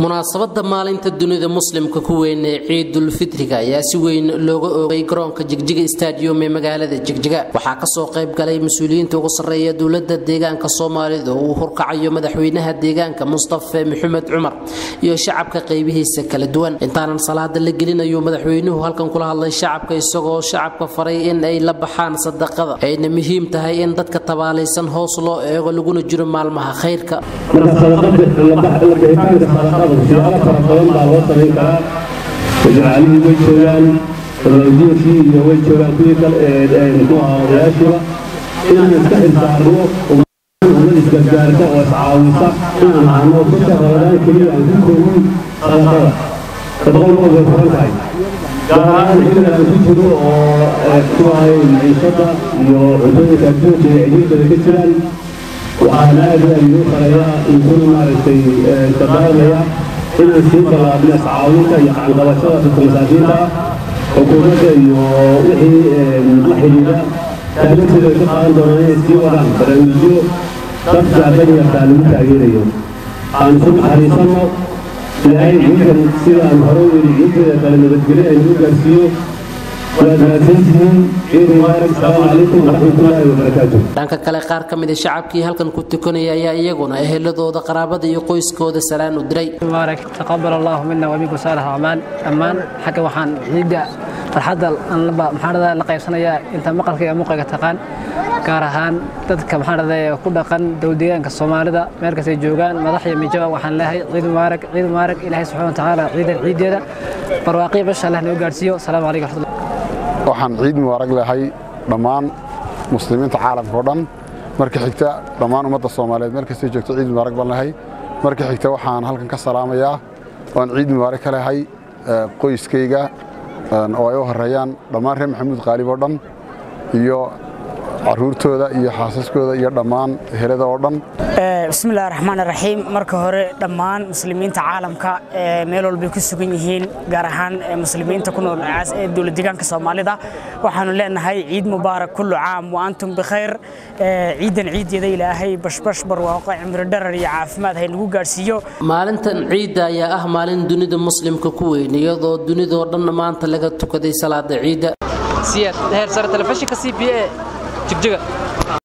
munaasabada maalinta dunida muslimka ku weyn ee ciidulfitriga ayaa si weyn looga oogay garoonka jigjiga stadium ee magaalada jigjiga waxaa kasoo qayb galay mas-uuliyiinta ugu sarreeya dowlada deegaanka soomaalida oo uu horkacayo madaxweynaha deegaanka mustafe maxamed cumar iyo shacabka qaybihiisa kala duwan intaanan salaada la gelinayo madaxweynuhu halkan kula hadlay shacabka isagoo shacabka faray in ay la baxaan sadaqada ayna muhiim tahay in dadka tabaalaysan hoos loo eego laguna jiro maalmaha khayrka siyaalo fara badan baa loo samayn karaa jacaalihii way joogaan diinkii iyo way joogaan kuwii kale muxuu ahaa odayaashiiba inaan iska xilsaarno ummad isgargaarta oo iscaawisa inaan ahno bisha ramadaan keliya aan ku koobin sadaqada sadaqadu ma way furan tahay gaar ahaan xilliga aan ku jiro oo muxuu ahay maciishada iyo cuntooyinka adduunka ee cidhiidhada ka jiraan waxaan aad aad igu farayaa inkuna maaragtay dardaarmaya inaan sii ballaabno iscaawinta iyo gacanqabashada dadka masaakiinta ah xukuumadda iyo wixii la xidhiidha taageerteeda ay ka qaadan doonaan inay sii wadaan barnaamijyo dadka danyartaa lagu taageerayo aan isu naxariisanno ilaahay ciidan sida aan hore u yidhi ciideeda kale nabadgelyo ay nagu gaarsiiyo dhanka kale qaar ka mida shacabkii halkan ku tukanaya ayaa iyaguna eheladooda qaraabada iyo qoyskooda salaan u diray taqabal allahu mina waminku saalix acmaal dhammaan xagga waxaan ciidda farxadda maxaanada la qaybsanayaa inta maqalka iyo muuqayga taqaan gaar ahaan dadka maxaanada ku dhaqan dowldeegaanka soomaalida meel kastay joogaan madax iyo mijawa waxaan leeyahay ciid mubaarak ciid mubaarak ilaahay subxana wa tacaala ciidan ciideeda barwaaqii basha allah noo gaarsiiyo asalaamu calaykum raxmatullah waxaan ciid mubaarag lehay dhammaan muslimiinta caalamka oo dhan marka xigta dhammaan ummadda soomaaliyeed meel kastay joogto ciid mubaarag baan lehay marka xigta waxaan halkan ka salaamayaa oan ciid mubaarag ka lehay qoyskayga oo ay u horeeyaan dhammaan reer maxamuud qaalib oo dhan iyo caruurtooda iyo xaasaskooda iyo dhammaan helada oo dhan bismillahi raxmaan raxiim marka hore dhammaan muslimiinta caalamka meel walbay ku sugan yihiin gaar ahaan muslimiinta ku nool ee dowlad deegaanka soomaalida waxaanu leenahay ciid mubaarak kullu caam wa antum bikhayr ciidan ciideeda ilaahay bashbash barwaaqo cimri dharar iyo caafimaad hay nagu gaarsiiyo maalintan ciidda ayaa ah maalin dunida muslimka ku weyn iyadoo dunidoo dhan maanta laga tukaday salaada ciidda siyaad heer sare telefishinka c b a jigjiga